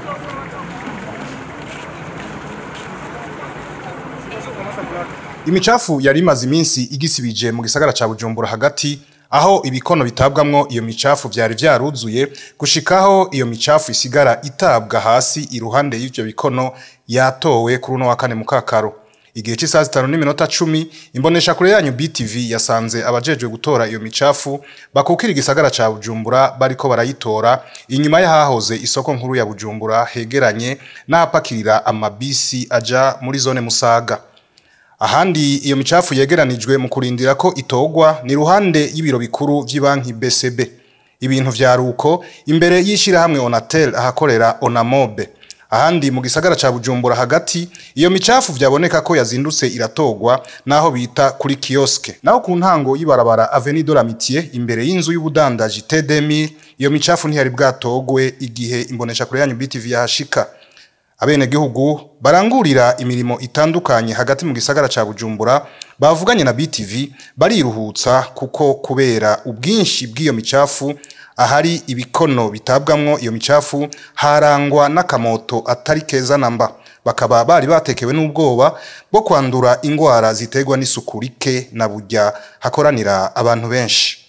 imicafu yari imaze iminsi igisibije mu gisagara ca bujumbura hagati aho ibikono bitabwamwo iyo micafu vyari vyaruzuye gushikaho iyo micafu isigara itabwa hasi iruhande y'ivyo bikono yatowe kuri uno wa kane mu kakaro igihe c'isaha zitanu n'iminota cumi imbonesha kure yanyu BTV yasanze abajejwe gutora iyo micafu bakukira igisagara ca Bujumbura bariko barayitora inyuma y'ahahoze isoko nkuru ya Bujumbura hegeranye n'ahapakirira amabisi aja muri zone Musaga ahandi iyo micafu yegeranijwe mu kurindira ko itogwa ni ruhande y'ibiro bikuru vy'ibanki BCB ibintu vyaruko imbere y'ishirahamwe Onatel ahakorera Onamobe ahandi mu gisagara ca Bujumbura hagati iyo micafu vyaboneka ko yazindutse iratogwa naho bita kuri kioske naho ku ntango y'ibarabara Avenue de l'Amitié imbere y'inzu y'ubudandaji T2000 iyo micafu ntiyari bwatogwe igihe imbonesha kure yanyu BTV yahashika abenegihugu barangurira imirimo itandukanye hagati mu gisagara ca Bujumbura bavuganye na BTV bariruhutsa kuko kubera ubwinshi bw'iyo micafu ahari ibikono bitabwamwo iyo micafu harangwa n'akamoto atari keza namba bakaba bari batekewe n'ubwoba bwo kwandura ingwara ziterwa n'isuku rike na burya hakoranira abantu benshi